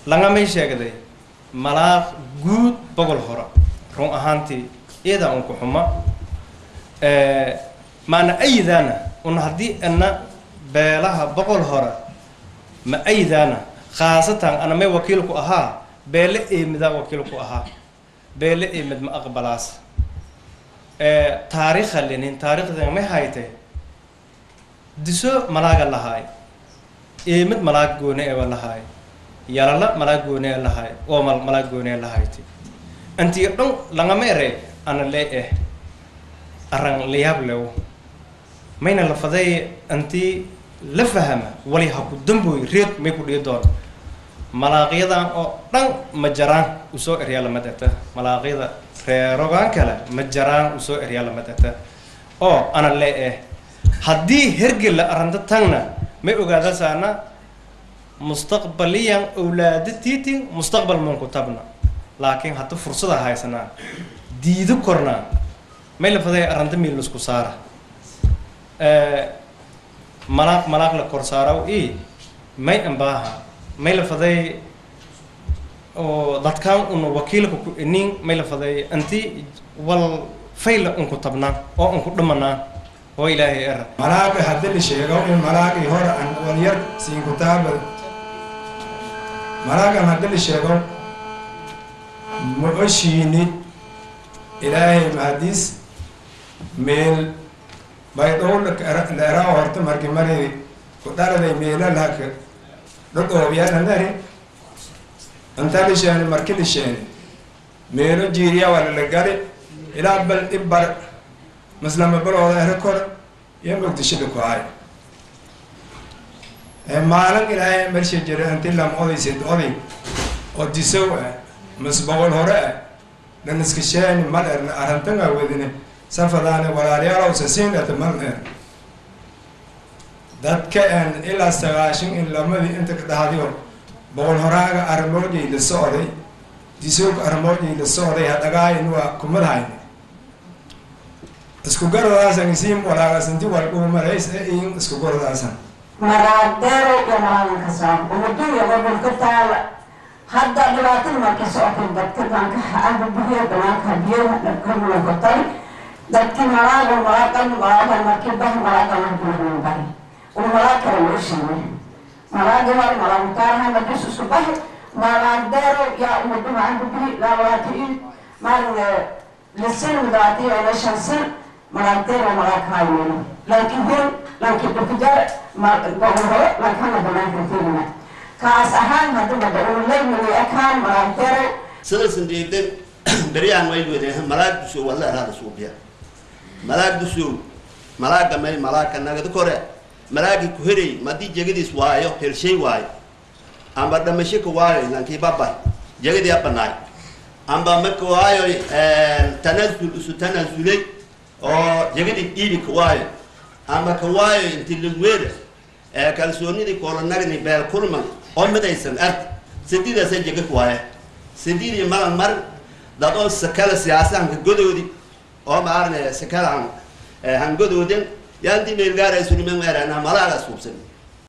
langamay sheegday malaaq guud bogol hore run ahaantii iyadaa unku xuma maana aydaana un haddii ana beelaha boqol hore ma aydaana khaasatan ana may wakiilku ahaa beele eemidaa wakiilku ahaa beele eemid ma aqbalaas taariikha lenin taariikhdan may haytay diso malaaga lahaay eemid malaag goone eeba lahaay yalala malaag goone e lahaay oo mal malaag goone e lahayti antii dhan langama ere ana lee eh arran layaab lewo mayna la faday antii la fahama wali ha ku damboy reed may ku dhihi doon malaaqyadan oo dhan ma jaraan usoo eryaa lama data malaaqyada reerogaan kale ma jaraan usoo eryaa lama data oo ana lee eh haddii hergela arrinta tagna may ogaadasaana mustaqbaliyan awlaada tiitin mustaqbal manku tabna laakiin hadda fursada haysanaa diido kornaa may la faday arrinta miil isku saara malaaq malaaq la kor saaraw i may ambaaha may la faday oo dadkaan una wakiilka ku inin may la faday anti wal fayla unku tabnaa oo unku dhamanaa oo ilaahay era malaaqi haddii la sheego in malaaqii hore aan walyar siin kutaaba malaaqan haddii la sheego ma oshiini ilaahay mahadiis meel baydhow la eraa horta marki mari ku dhaladay meela lahaka dhodhoobiyananari inta la sheeni marki la sheeni meelo jiiriya wala la gali ilaa bal dhibbar maslama balooda ere kor iyo muqdishada ku hay maalin ilaahay mersha jira inti lam odaysid oday oo disow ah mas boqol hore ah dhan iska sheeni mal erna arantanga wadine safadaane walaalayaalow sasiinata mal er dadka en ilaa sagaashan in lamadii inta ka dhahdiyo boqol horaaga arimoojay la socday disowga arimoojay la socday hadhagaayin waa kumadhayn isku garadaasan isiim walaagasnti walqumarays e in isku garadaasan maraagdeero iyo malaaganka soo umaduya gobolka taala hadda dhibaatada markay socotay dadka danka aba biyo banaanka biyaha dhabkamulakotay dadkii malaaga malaagan malaagan markii bah malaagan hadulahan bari uu malaag kale loo sheegay malaaga hore malaagutaaraha madus isku bahi malaagdeero yaa umadu macanka bihi laalawaati maalin lisin mudaati ila shan sin malaagdeero malaag haayeen laakiin hon laakiin dhulkajar gobol laakana banaanka tegina kaas ahaan hadaba daulaymay akaan malaagdeero sidaysan diidan beryahan way wede malaag dusow walla eraada suubiya malaag dusow malaaga may malaagka nagada kore malaagi ku herey madii jegadiis waayo helshay waayo amba dhamasho ka waayo lankii baba jegadii abanaay amba maka waayo tanazul isu tanazulay oo jegadii dhiibi ka waayo amba ka waayo inti lagweeda kalsoonidii kolanagni beel kulman oo midaysan ard sididaasa jega ka waaya sididii malan mar dad oo sakala siyaasa hankagodoodi oo maarne sakala han hangodooden yaanti meelgaara sunimen erana malaaga suubsan